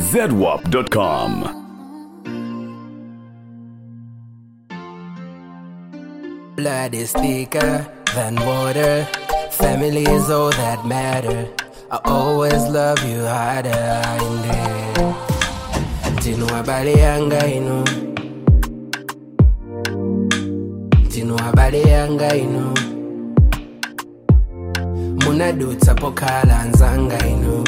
zedwap.com. Blood is thicker than water. Family is all that matter. I always love you harder. Inde. Tinu habari yanga ino. Tinu habari yanga ino. Munadutsa pokala nzanga ino.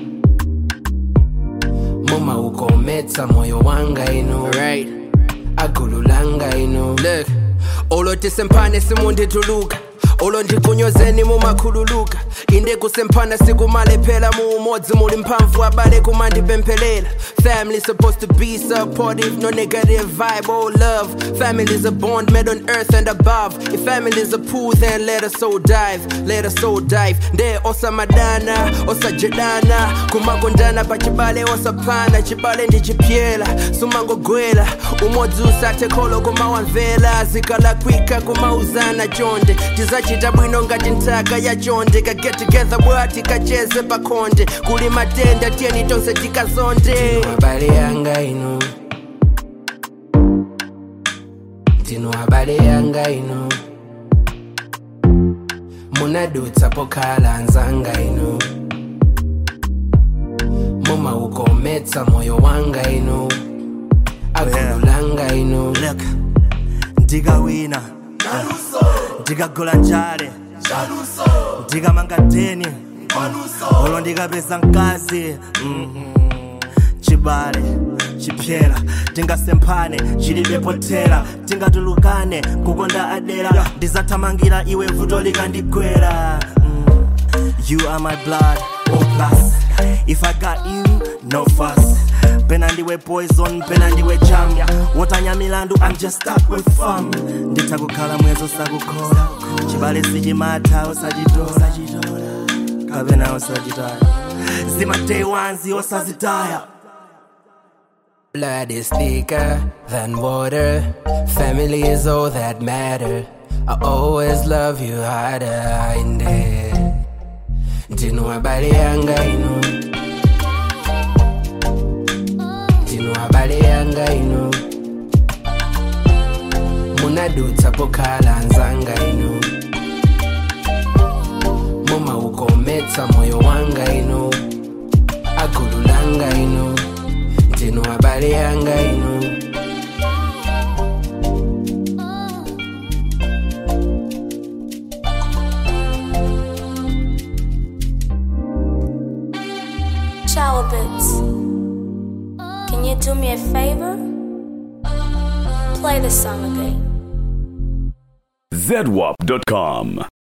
Muma ukometsa moyo wanga ino. Right. Akululanga ino. Look. Olo tisempane simundituluka olo ndikunyozeni mumakhululuka inde kusempana sikumale phela muumodzi muli mphamvu abale kumandipemphelela family supposed to be supportive no negative vibe oh love family is a bond made on earth and above if family is a pool then let us all dive let us all dive nde osamadana osajedana kumakondana pachibale osapana chibale ndichipyela sumangogwela umodzi usathe kholo kumawamvela zikalakwika kumauzana chonde tizachita bwino ngati nthaka ya chonde ka get together bwati kacheze pakhonde kuli matenda tiyeni tonse tikazonde habari yanga ino tino habari yanga ino munadutsa pokhala nzanga ino mumaukometsa moyo wanga ino akululanga ino look ndikawina ndikagola njale ndikamanga deni olo ndikapeza mkazi mhm. chibale chipyera tingasemphane chilibe potera tingatulukane kukonda adera ndizathamangira iwe vuto likandigwera mm. you are my blood oh plus if i got you no fuss pena ndiwe poison pena ndiwe jam wotanya milandu i'm just stuck with fun nditha kukhala mwezo sakukhola chibale sichimatha osachitola kapena osachitaya zima day ones osazitaya Blood is thicker than water. Family is all that matter. I always love you harder. Inde. Tino habari yanga ino. Tino habari yanga ino. Munadutsa pokhala nzanga ino. Muma ukometsa moyo wanga ino. Akululanga ino. Tino habari yanga ino. Shower bits. Can you do me a favor? Play the song again. zedwap.com.